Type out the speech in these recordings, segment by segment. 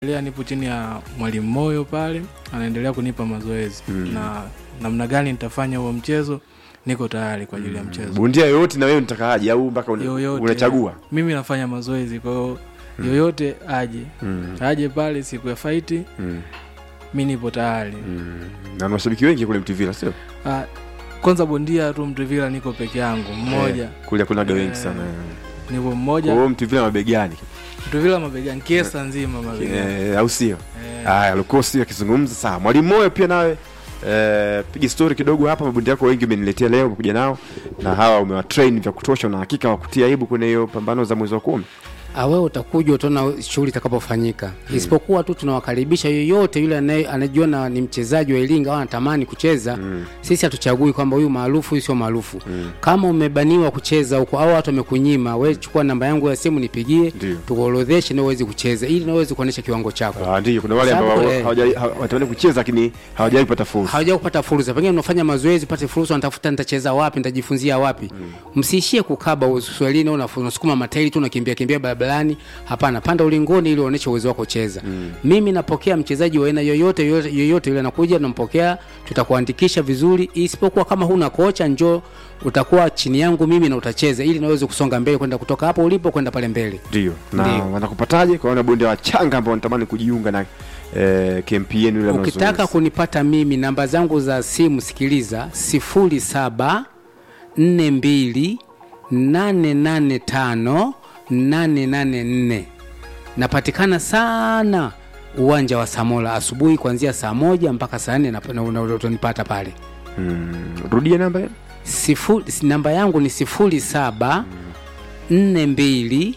Lea nipo chini ya mwalimu Moyo pale, anaendelea kunipa mazoezi Mm. na namna gani nitafanya huo mchezo, niko tayari kwa ajili ya mchezo bondia yoyote na wewe nitakaaje au mpaka una- yoyote. unachagua Mimi nafanya mazoezi, kwa hiyo yoyote aje Mm, aje pale siku ya faiti, mm, mi nipo tayari. mm. na na mashabiki wengi kule Mtuvila sio Ah, kwanza bondia tu Mtuvila niko peke yangu mmoja, Eh, kule kunaga wengi Eh, sana nipo kwa mmoja hiyo Mtuvila mabegani Mtuvila mabegani, kiesa nzima mabegani Eh, au sio Eh, haya lukosi akizungumza sawa mwalimu moyo pia nawe eh, piga story kidogo hapa mabundi yako wengi umeniletea leo umekuja nao na hawa umewatrain vya kutosha na hakika wakutia aibu kwenye hiyo pambano za mwezi wa kumi awe utakuja utaona shughuli itakapofanyika isipokuwa tu tunawakaribisha yoyote yule anaye- anajiona ni mchezaji wa Iringa au anatamani kucheza sisi hatuchagui kwamba huyu maarufu huyu sio maarufu kama umebaniwa kucheza huko au watu wamekunyima we chukua namba yangu ya simu nipigie Ndio. tukuorodheshe na uweze kucheza ili na uweze kuonyesha kiwango chako Ah, ndio kuna wale Sababu, ambao eh. hawaja- hawa- wanatamani kucheza lakini hawajawahi kupata fursa hawaja kupata fursa pengine unafanya mazoezi upate fursa unatafuta nitacheza wapi nitajifunzia wapi msiishie kukaba uswahilini au unafu- unasukuma matairi tu unakimbia kimbia barabarani hapana panda ulingoni ili uonyeshe uwezo wako cheza mimi napokea mchezaji wa aina yoyote yoyote yoyote yule anakuja nampokea tutakuandikisha vizuri isipokuwa kama huna kocha njoo utakuwa chini yangu mimi na utacheza ili naweze kusonga mbele kwenda kutoka hapo ulipo kwenda pale mbele ndio na Ndio. wanakupataje kwa wana bondia wachanga ambao wanatamani kujiunga na eh, KMP yenu ile ya ukitaka mazoezi? kunipata mimi namba zangu za simu sikiliza sifuri saba nne mbili nane nane tano nane nane nne napatikana sana uwanja wa samola asubuhi kuanzia saa moja mpaka saa nne nap- na- na- utanipata pale Mm, rudia namba hiyo. Sifu, namba yangu ni sifuri saba nne mbili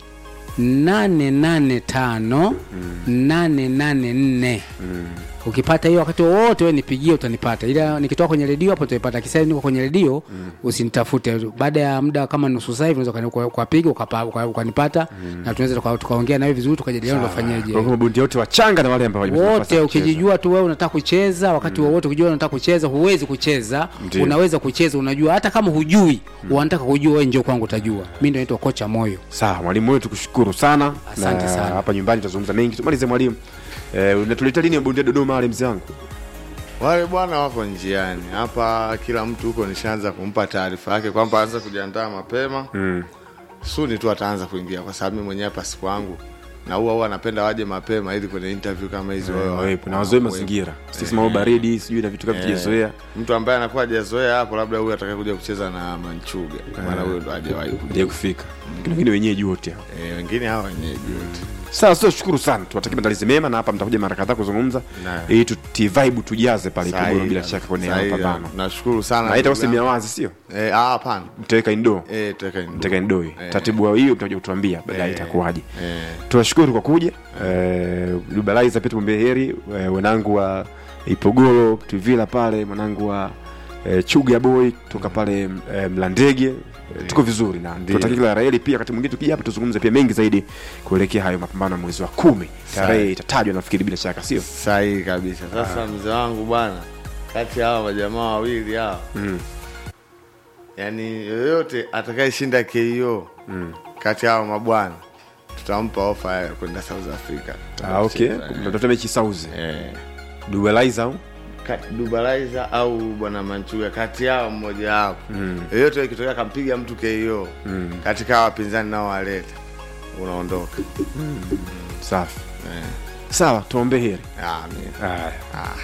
nane nane tano nane nane nne ukipata hiyo wakati wowote we nipigie utanipata ila nikitoka kwenye redio hapo utaipata kisa niko kwenye redio usinitafute baada ya muda kama nusu saa hivi unaweza ukani- uka- ukapiga ukapa- uka- ukanipata na tunaweza tuka- tukaongea nawe vizuri tukajadiliana Kwa tufanyeje hivyo mabondia wote wachanga na wale ambao hawajapata nafasi wote ya kucheza. ukijijua tu wewe unataka kucheza wakati wowote ukijua unataka kucheza huwezi kucheza Ndio. unaweza kucheza unajua hata kama hujui unataka kujua wewe njoo kwangu utajua mi ndo naitwa kocha moyo sawa mwalimu wetu kushukuru sana Asante Na sana. hapa nyumbani tutazungumza mengi tumalize mwalimu eh, unatuleta lini bondia dodoma wale mzee wangu Wale bwana wako njiani hapa, kila mtu huko nishaanza kumpa taarifa yake kwamba aanze kujiandaa mapema mm. suni tu ataanza kuingia, kwa sababu mimi mwenyewe hapa siku yangu na huwa huwa anapenda waje mapema ili kwenye interview kama hizo Eh, wawe- wawepo na wazoe wawe- mazingira sisi mambo baridi sijui na vitu kama Eh, tujazoea mtu ambaye anakuwa hajazoea hapo, labda huyu atakaye kuja kucheza na Manchuga, maana huyo ndo hajawahi kuja. ndio kufika lakini wengine wenyeji wote hao. Eh, wengine hawa wenyeji wote sawa sio shukuru sana tuwatakie maandalizi mema na hapa mtakuja mara kadhaa kuzungumza Na. ili tuvibe tujaze pale Sahihi, Ipogoro bila shaka kwenye sahihi, mapambano nashukuru sana na itakuwa ndugu sehemu ya yangu. wazi sio Eh, ah, hapana mtaweka indo eh, tutaweka ndio. mtaweka indoi Eh. taratibu wa hiyo mtakuja kutuambia baadaye Eh, itakuwaje eh. tunashukuru kwa kuja eh, dubalaiza pia tumwambie heri eh, wanangu wa ipogoro tuvila pale mwanangu wa eh, chuga boy toka pale eh, mlandege eh, tuko vizuri na tunatakia kila raheli pia wakati mwingine tukija hapa tuzungumze pia mengi zaidi kuelekea hayo mapambano ya mwezi wa kumi tarehe itatajwa nafikiri bila shaka sio sahihi kabisa sasa mzee wangu bwana kati ya hawa majamaa wawili hawa Mm. yaani yoyote atakayeshinda ko kati ya hawa mabwana tutampa ofa ya kwenda south africa ah, okay Kucheza, eh. mnatafuta mechi sauzi Eh. dubalaiza au Kati- dubalaiza au bwana manchuga kati yao mmoja wapo yoyote ikitokea akampiga mtu ko katika hawa wapinzani nao waleta unaondoka safi eh. sawa tuombe heri ah, mi- haya ah.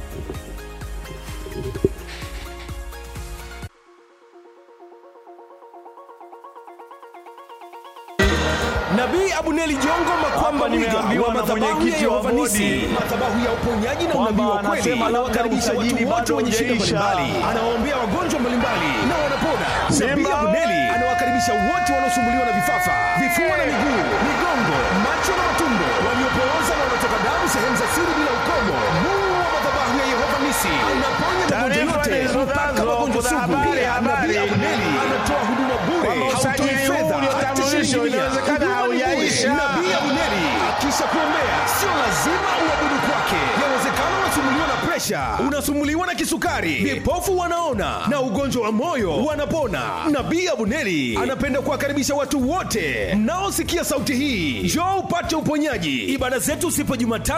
Nabii Abuneli Jongo Makwamba Mwiga wa madhabahu ya Yehova Nisi, madhabahu ya uponyaji na unabii wa kweli, anawakaribisha watu wote wenye shida mbalimbali, anawaombea wagonjwa mbalimbali na wanapona. Nabii Abuneli anawakaribisha wote wanaosumbuliwa na vifafa, vifua na miguu, migongo, macho na matumbo, waliopooza na wanaotoka damu sehemu za siri bila ukomo. Mungu wa madhabahu ya Yehova Nisi anaponya magonjwa yote mpaka magonjwa sugu. Pia Nabii Abuneli anatoa huduma bure, hautoi fedha hata shilingi mia. Huduma ni bure. Nabii Abuneli akisha kuombea, sio lazima uabudu kwake. Yawezekana unasumbuliwa na presha washa unasumuliwa na kisukari vipofu wanaona na ugonjwa wa moyo wanapona nabii abuneli anapenda kuwakaribisha watu wote mnaosikia sauti hii njoo upate uponyaji ibada zetu sipo jumatano